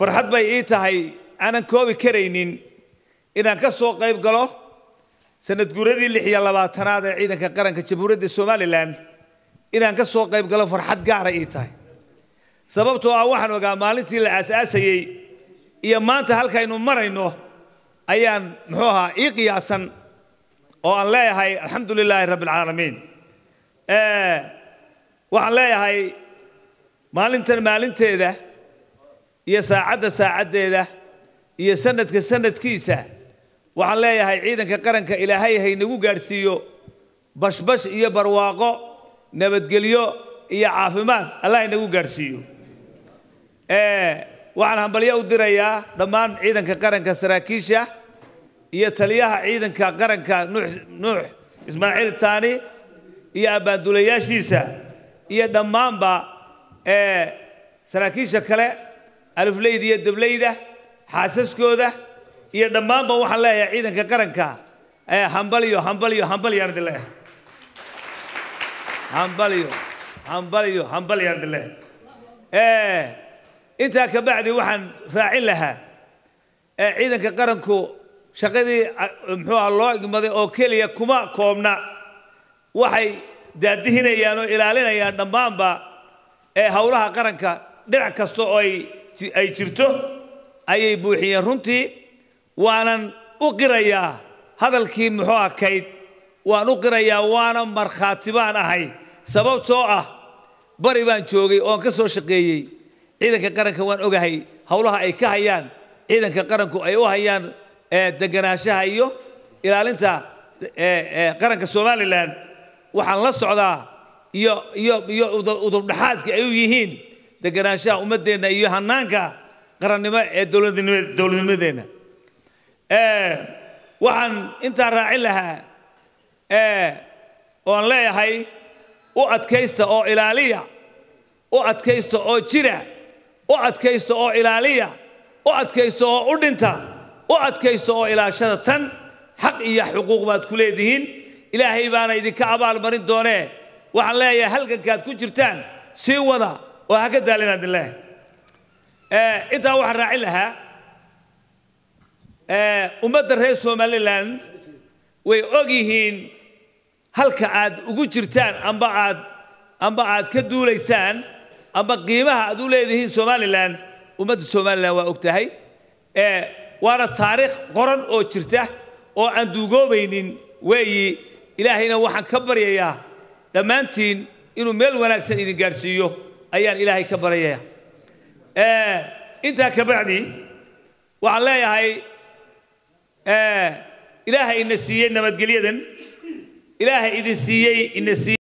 farxad bay ii tahay aanan koobi karaynin inaan ka soo qayb galo sanad guuradii lix iyo labaatanaad ee ciidanka qaranka jamhuuriyadda somalilan inaan ka soo qayb galo farxad gaara ii tahay sababtoo ah waxaan ogaa maalintii la aasaasayey iyo maanta halkaynu marayno ayaan muxuu ahaa ii qiyaasan oo aan leeyahay alxamdu lilaahi rabbi alcaalamiin waxaan leeyahay maalintan maalinteeda iyo saacadda saacaddeeda iyo sanadka sanadkiisa waxaan leeyahay ciidanka qaranka ilaahay haynagu gaadhsiiyo bashbash iyo barwaaqo nabadgelyo iyo caafimaad allah inagu gaadhsiiyo waxaan hambalyo u dirayaa dhammaan ciidanka qaranka saraakiisha iyo taliyaha ciidanka qaranka nuux ismaaciil taani iyo abbaandulayaashiisa iyo dhammaanba saraakiisha kale alifleyda iyo dableyda xaasaskooda iyo dhammaanba waxaan leeyahay ciidanka qaranka hambalyo hambalyo hambalyaan idin leeyahay hambalyo hambalyo hambalyaan idin leeyahay intaa ka bacdi waxaan raacin lahaa ciidanka qaranku shaqadii muxuu aha loo igmaday oo keliya kuma koobna waxay daadihinayaan oo ilaalinayaan dhammaanba ee howlaha qaranka dhinac kasta oo ay jirto ayay buuxiyeen runtii waanan u qirayaa hadalkii muxuu ah kayd waan u qirayaa waana markhaati baan ahay sababtoo ah bari baan joogay oon ka soo shaqeeyey ciidanka qaranka waan ogahay howlaha ay ka hayaan ciidanka qaranku ay u hayaan deganaanshaha iyo ilaalinta qaranka somalilan waxaan la socdaa iyo iyo iyo udubdhaxaadka ay u yihiin deganaanshaha ummaddeenna iyo hanaanka qarannimo ee dowladnimadeenna waxaan intaa raacin lahaa oon leeyahay u adkaysta oo ilaaliya u adkaysta oo jira u adkaysta oo ilaaliya u adkaysta oo u dhinta u adkaysta oo ilaashada tan xaq iyo xuquuq baad ku leedihiin ilaahay baana idinka abaalmarin doonee waxaan leeyahay halgankaad ku jirtaan sii wada oo ha ka daalina idin leeyahay intaa waxaan raacin lahaa ummadda reer somalilan way og yihiin halka aad ugu jirtaan amba aad amba aad ka duulaysaan amba qiimaha aad u leedihiin somalilan ummadda somalilan waa og tahay waana taariikh qoran oo jirta oo aan duugoobaynin weeyi ilaahayna waxaan ka baryayaa dhammaantiin inuu meel wanaagsan idin gaadhsiiyo ayaan ilaahay ka baryayaa intaa ka bacdi waxaan leeyahay ilaahay ina siiyey nabadgelyadan ilaahay idin siiyey ina siiyey